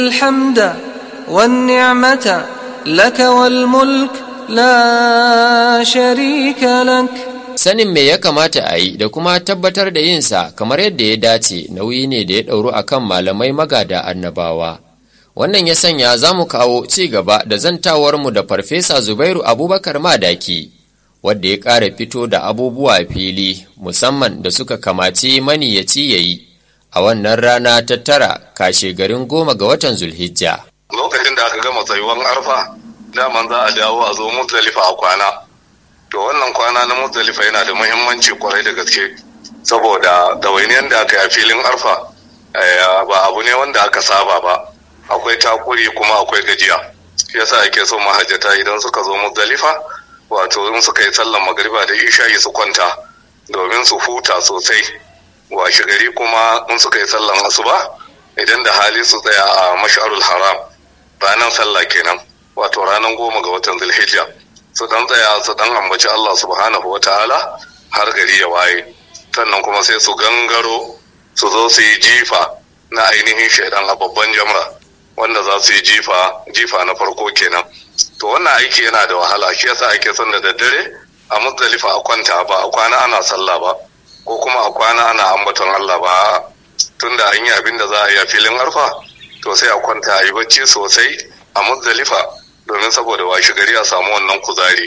الحمد والنعمة لك والملك لا شريك لك Sanin me ya kamata a yi da kuma tabbatar da yinsa kamar yadda ya dace nauyi ne da ya ɗauru a kan malamai magada annabawa. Wannan ya sanya za mu kawo ci gaba da zantawarmu da Farfesa Zubairu Abubakar Madaki, wadda ya ƙara fito da abubuwa fili musamman da suka kamaci maniyaci ya yi a wannan rana ta tara kashe garin goma ga watan Zulhijja. Lokacin da aka gama tsayuwan arfa, daman za a dawo a zo Muzdalifa a kwana. to wannan kwana na muzdalifa yana da muhimmanci kwarai da gaske saboda ɗawainiyar da aka yi a filin arfa ba abu ne wanda aka saba ba akwai takuri kuma akwai gajiya yasa ake so mahajjata idan suka zo muzdalifa wato in suka yi sallan magariba da isha'i su kwanta domin su huta sosai washe gari kuma in suka yi sallan asuba idan da hali su tsaya a mash'arul haram ranar sallah kenan wato ranar goma ga watan zulhijja su dan tsaya su dan ambaci Allah subhanahu wa ta'ala har gari ya waye sannan kuma sai su gangaro su zo su yi jifa na ainihin shaidan a babban jamra wanda za su yi jifa jifa na farko kenan to wannan aiki yana da wahala shi yasa ake son da daddare a muzdalifa a kwanta ba a kwana ana sallah ba ko kuma a kwana ana ambaton Allah ba tunda an yi abin da za a yi a filin arfa to sai a kwanta a yi bacci sosai a muzdalifa domin saboda washe gari a samu wannan kuzari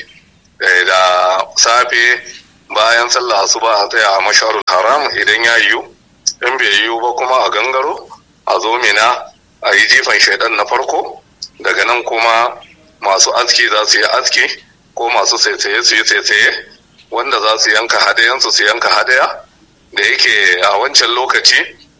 da safe bayan sallah asuba a tsaya a masharul haram idan ya yiwu in bai yiwu ba kuma a gangaro a zo mina a yi jifan shaidan na farko daga nan kuma masu aski za su yi aski ko masu saisaye su yi saisaye wanda za su yanka hadayansu su yanka hadaya da yake a wancan lokaci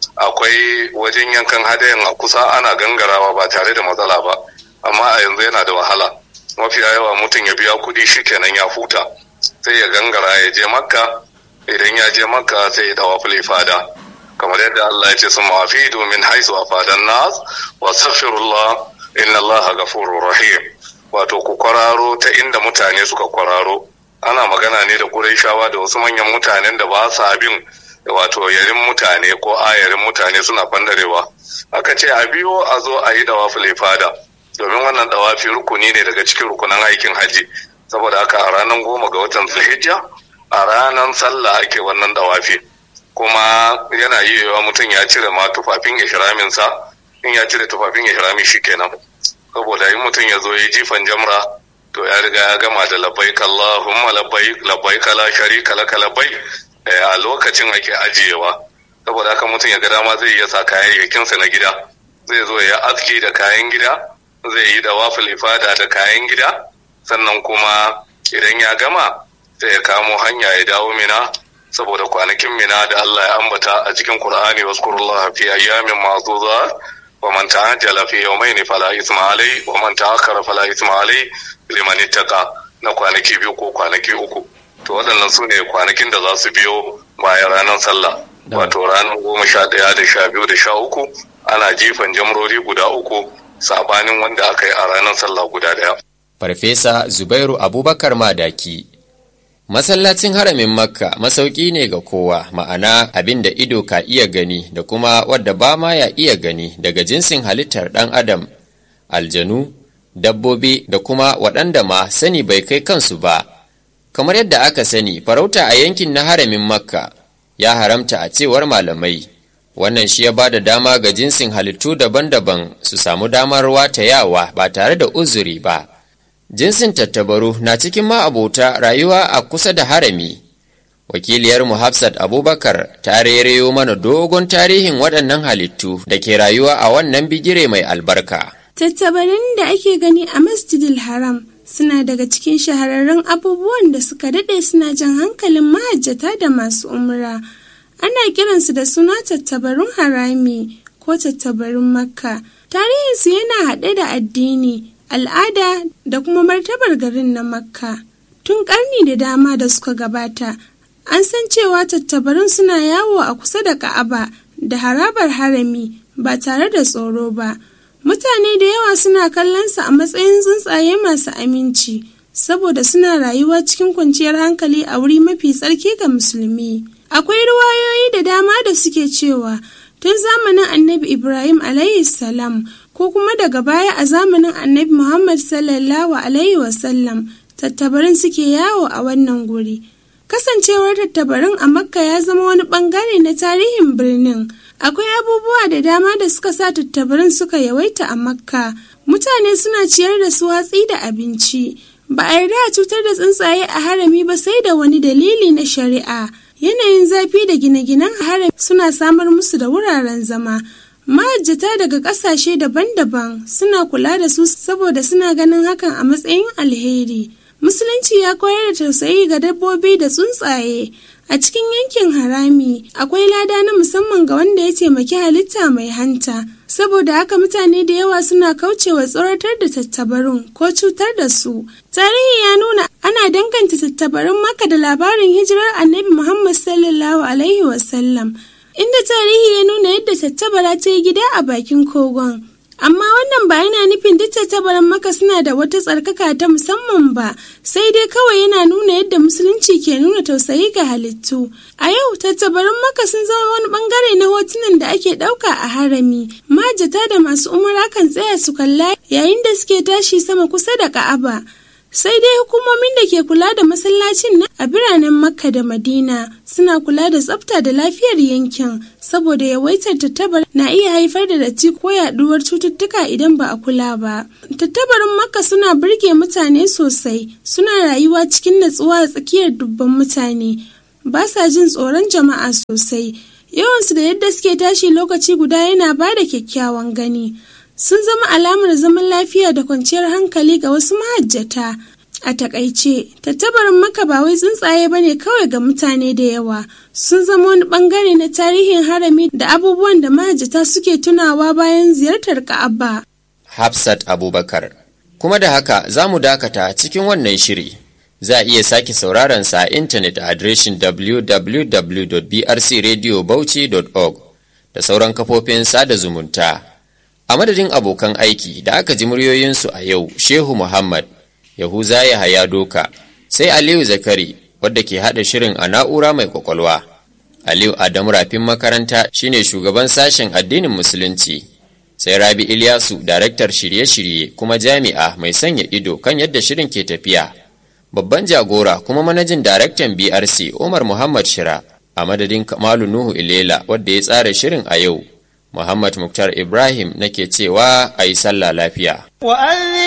akwai wajen yankan hadayan a kusa ana gangarawa ba tare da matsala ba amma a yanzu yana da wahala mafiya yawa mutum ya biya kuɗi shikenan ya huta sai ya gangara ya je makka idan ya je makka sai ya dawa fada kamar yadda Allah ya ce sun mafi domin haisu a fadan nas wa safirullah inna Allah gafurur rahim wato ku kwararo ta inda mutane suka kwararo ana magana ne da Qurayshawa da wasu manyan mutanen da ba sa bin wato yarin mutane ko ayarin mutane suna bandarewa aka ce a biyo a zo a yi dawa fada domin wannan dawafi rukuni ne daga cikin rukunan aikin haji saboda haka a ranar goma ga watan zulhijja a ranar sallah ake wannan dawafi kuma yana yi wa mutum ya cire ma tufafin ihraminsa in ya cire tufafin ihrami kenan saboda in mutum ya zo ya jifan jamra to ya riga ya gama da labbaik Allahumma labbaik labbaik la sharika laka labbaik a lokacin ake ajiyewa saboda haka mutum ya ga dama zai iya sa kayayyakinsa na gida zai zo ya aski da kayan gida zai yi da wafil ifada da kayan gida sannan kuma idan ya gama sai ya kamo hanya ya dawo mina saboda kwanakin mina da Allah ya ambata a cikin Qur'ani waskurullah fi ayyamin ma'dudat wa man ta'ajjala fi yawmayn fala isma alai wa man ta'akkara fala isma alai liman ittaqa na kwanaki biyu ko kwanaki uku to waɗannan su ne kwanakin da za su biyo bayan ranar sallah wato ranar goma sha ɗaya da sha biyu da sha uku ana jifan jamrori guda uku sabanin wanda aka yi a ranar sallah guda daya. Farfesa Zubairu Abubakar Madaki Masallacin haramin Makka masauki ne ga kowa ma'ana abin da ido ka iya gani da kuma wadda ba ma ya iya gani daga jinsin halittar ɗan adam, aljanu, dabbobi da kuma waɗanda ma sani bai kai kansu ba. Kamar yadda aka sani farauta a yankin na haramin Makka ya haramta a cewar malamai. wannan shi ya ba da dama ga jinsin halittu daban-daban su samu damar watayawa ba tare da uzuri ba jinsin tattabaru na cikin ma'abota rayuwa a kusa da harami wakiliyar mu hafsat abubakar ta rereyo mana dogon tarihin waɗannan halittu da ke rayuwa a wannan bigire mai albarka tattabarin da ake gani a masjidil haram suna daga cikin shahararrun abubuwan da suka daɗe suna jan hankalin mahajjata da masu umra. ana kiransu da suna tattabarun harami ko tattabarun makka tarihinsu yana haɗe da addini al'ada da kuma martabar garin na makka tun ƙarni da dama da suka gabata an san cewa tattabarun suna yawo a kusa da ka'aba da harabar harami ba tare da tsoro ba mutane da yawa suna kallonsa a matsayin tsuntsaye masu aminci saboda suna rayuwa cikin kwanciyar hankali a wuri mafi tsarki ga musulmi akwai ruwayoyi da dama da suke cewa tun zamanin annabi ibrahim salam ko kuma daga baya a zamanin annabi Muhammad sallallahu Alaihi wasallam tattabarin suke yawo a wannan guri. Kasancewar tattabarin a Makka ya zama wani bangare na tarihin birnin. Akwai abubuwa da dama da suka sa tattabarin suka yawaita a Makka. Mutane suna ciyar da su watsi da abinci. Ba a yarda a cutar da tsuntsaye a harami ba sai da wani dalili na shari'a. Yanayin zafi da gine-ginen harami suna samar musu da wuraren zama. Mahajjata daga ƙasashe daban-daban suna kula da su saboda suna ganin hakan a matsayin alheri. Musulunci ya koyar da tausayi ga dabbobi da tsuntsaye. A cikin yankin harami akwai lada na musamman ga wanda ya taimaki halitta mai hanta. Saboda haka mutane da yawa suna kaucewa tsoratar da tattabarun ko cutar da su. Tarihi ya nuna ana danganta tattabarun maka da labarin hijirar annabi Muhammad sallallahu alaihi wasallam. inda tarihi ya nuna yadda tattabara ta yi gida a bakin kogon. Amma wannan ba yana nufin duk tattabaran maka suna da wata tsarkaka ta musamman ba, sai dai kawai yana nuna yadda musulunci ke nuna tausayi ga halittu. A yau tattabaran maka sun zama wani bangare na hotunan da ake ɗauka a harami. Majata da masu umara kan tsaya su kalla yayin da suke tashi sama kusa da Ka'aba. sai dai hukumomin da ke kula da masallacin na a biranen makka da madina suna kula da tsafta da lafiyar yankin saboda yawaitar tattabar na iya haifar da datti ko yaduwar cututtuka idan ba a kula ba tattabarin makka suna burge mutane sosai suna rayuwa cikin natsuwa a tsakiyar dubban mutane ba sa jin tsoron jama'a sosai yawansu da yadda suke tashi lokaci guda yana ba da kyakkyawan gani sun zama alamar zaman lafiya da kwanciyar hankali ga wasu mahajjata. A takaice, tattabarin maka ba wai tsuntsaye bane kawai ga mutane da yawa, sun zama wani bangare na tarihin harami da abubuwan da mahajjata suke tunawa bayan ziyartar Ka'aba. Hafsat Abubakar. Kuma da haka za mu dakata cikin wannan shiri. Za a iya sake sauraron sa a intanet a adireshin www.brcradiobauchi.org da sauran kafofin sada zumunta. A madadin abokan aiki da aka ji muryoyinsu a yau, Shehu Muhammad, Yahuza Yahaya Doka, sai Aliyu Zakari, wadda ke haɗa shirin a na'ura mai kwakwalwa. Aliyu Adamu Rafin makaranta shine shugaban sashen addinin Musulunci. Sai Rabi Ilyasu, daraktar shirye-shirye kuma jami'a mai sanya ido kan yadda shirin ke tafiya. Babban jagora kuma manajin daraktan BRC Umar Muhammad Shira, a madadin Kamalu Nuhu Ilela wadda ya tsara shirin a yau. Muhammad Muktar Ibrahim nake cewa a yi sallah lafiya.